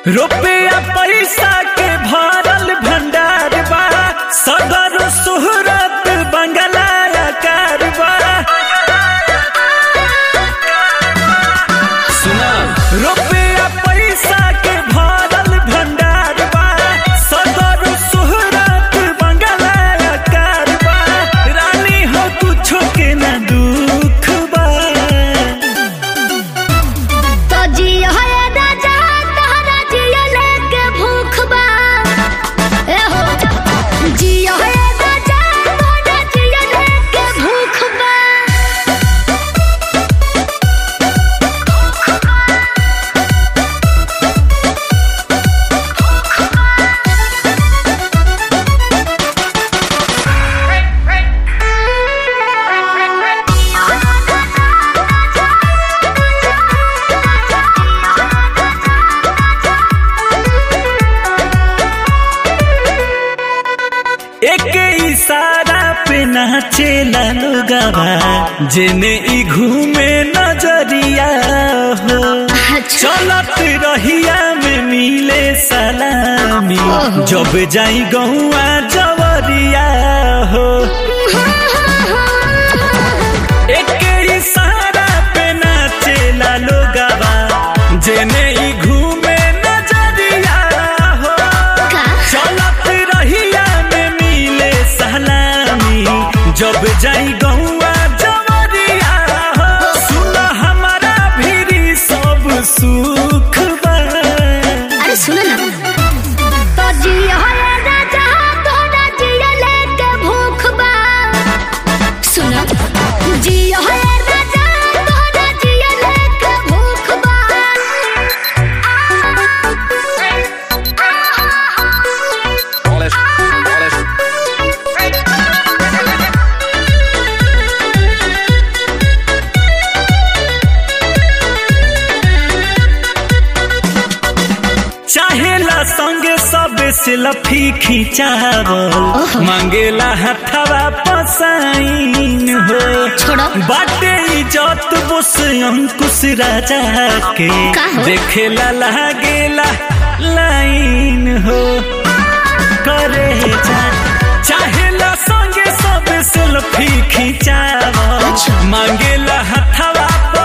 रुपया पैसा के भरल भंडार बा सदर सुहरत बंगला आकार बा सुना रुपया पैसा के भरल भंडार बा सदर सुहरत बंगला आकार बा रानी हो कुछो के ना दुख बा तो जियो है राजा तोहरा जियो लेके भूख बा ए हो जियो है राजा तोहरा जियो लेके भूख बा एक इशारा पे नाचेला लोगवा जेने ई घूमे नजरिया हो अच्छा चलत रहिया में मिले सलामी ओहो। जब जाई गौआ जवरिया हो एक इशारा पे नाचेला लोगवा जेने ई घूमे नजरिया हो का चलत रहिया में मिले सलामी जब जाई गौआ जवरिया हो सुन हमारा भीरी सब सुख बा अरे सुनो ना तो जियो है राजा तोहरा जियो लेके भूख बा सुनो जियो है राजा तोहरा जियो लेके भूख बा Alles, alles. चाहेला संगे सब सेल्फी खिंचावल ओहो। मांगेला हथवा पसाइन हो छोड़ो। बाटे इज्जत बोस अंकुश राजा के का हो? देखेला लागेला लाइन हो करे जा चाहेला संगे सब सेल्फी खिंचावल अच्छा। मांगेला हथवा